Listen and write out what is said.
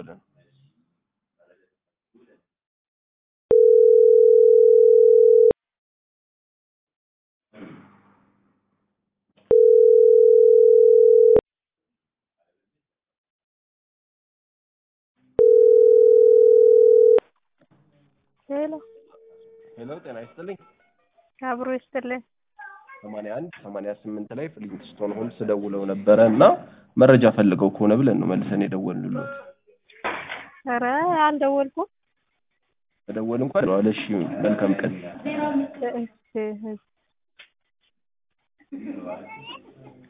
እየተደወለ ነው። ሄሎ ሄሎ ጤና ይስጥልኝ። አብሮ ይስጥልኝ። ሰማንያ አንድ ሰማንያ ስምንት ላይ ፍሊንትስቶን ሆልስ ደውለው ነበረ እና መረጃ ፈልገው ከሆነ ብለን ነው መልሰን የደወልንሎት። ኧረ አልደወልኩም። ተደወል እንኳን ነው አለ። እሺ መልካም ቀን። እሺ